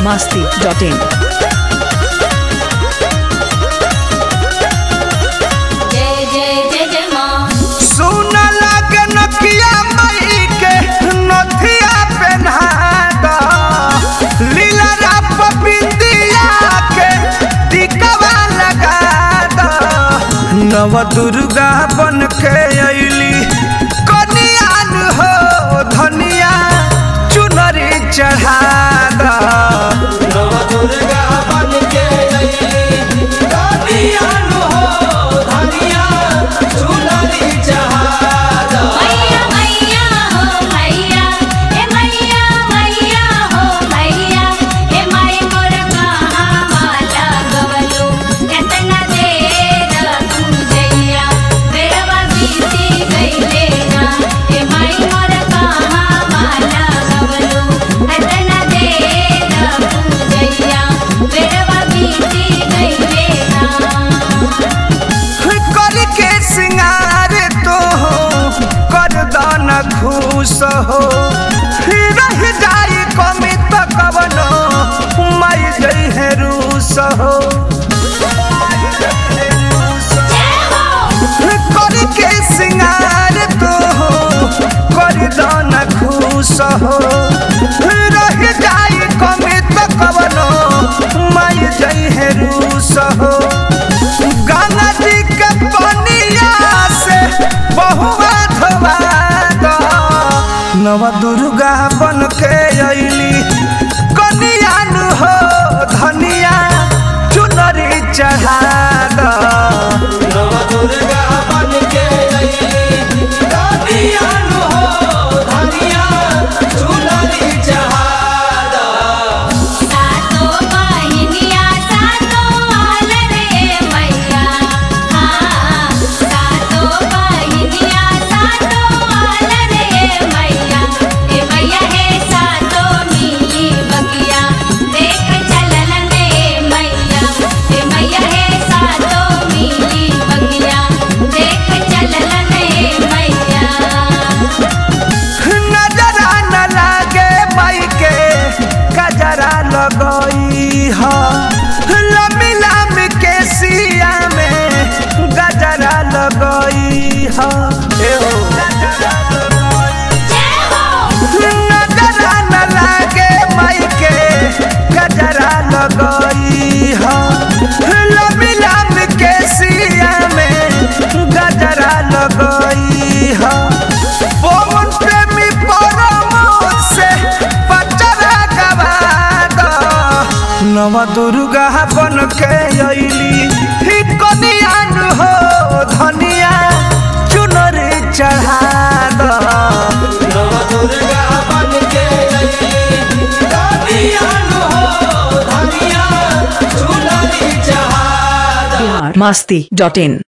masti.in. जय जय जय जय माँ सुन लागे नकिया मई के नथिया पहना दा लीला राप बिंदिया के टिकवा लगा दा नव दुर्गा बन के अइली कनियान हो धनिया चुनरी चढ़ा दा नव दुर्गा बन के अइली कनियान हो धनिया चुनरी चढ़ा दा मैया मैया हो मैया ए मैया मैया हो मैया ए माई मोर कहाँ माला गवलो एतना देर तू जइया बेरवा बीती गइले ना ए माई मोर कहाँ माला गवलो एतना देर तू जइया बेरवा बीती गइले ना कर के सिंगार तो कर दाना खुश हो रह जाई कमी तो कवनो मई गई है रूस हो कर के सिंगार तो कर दाना खुश हो रह जाई कमी तो कवनो मई गई है रूस हो गंगा जी के पनिया से बहुआ धोवा दा नव दुर्गा बन के अइली कनियान हो धनिया चुनरी चढ़ा दा नव दुर्गा बन के अइली कनियान हो धनिया चुनरी चढ़ा दा सातो बहिनिया सातो आल रे मैया हाँ सातो बहिनिया सातो आल रे मैया ए मैया हे सातो मिली बगिया देख चलल रे मैया ए मैया हे सातो मिली बगिया देख चलल रे मैया नजरा न लागे माई के कजरा लगई ह लम्बी लम्बी के सिया में गजरा लगई ह ए हो जय हो नजरा न लागे माई के गजरा लगई ह लम्बी लम्बी के सिया में गजरा लगई ह पवन प्रेमी परमोद से पचरा गवा दा नव दुर्गा बन के अइली ही कनियान हो धनिया चुनरी चढ़ा दा नव दुर्गा बन के अइली कनियान हो धनिया चुनरी चढ़ा दा masti.in.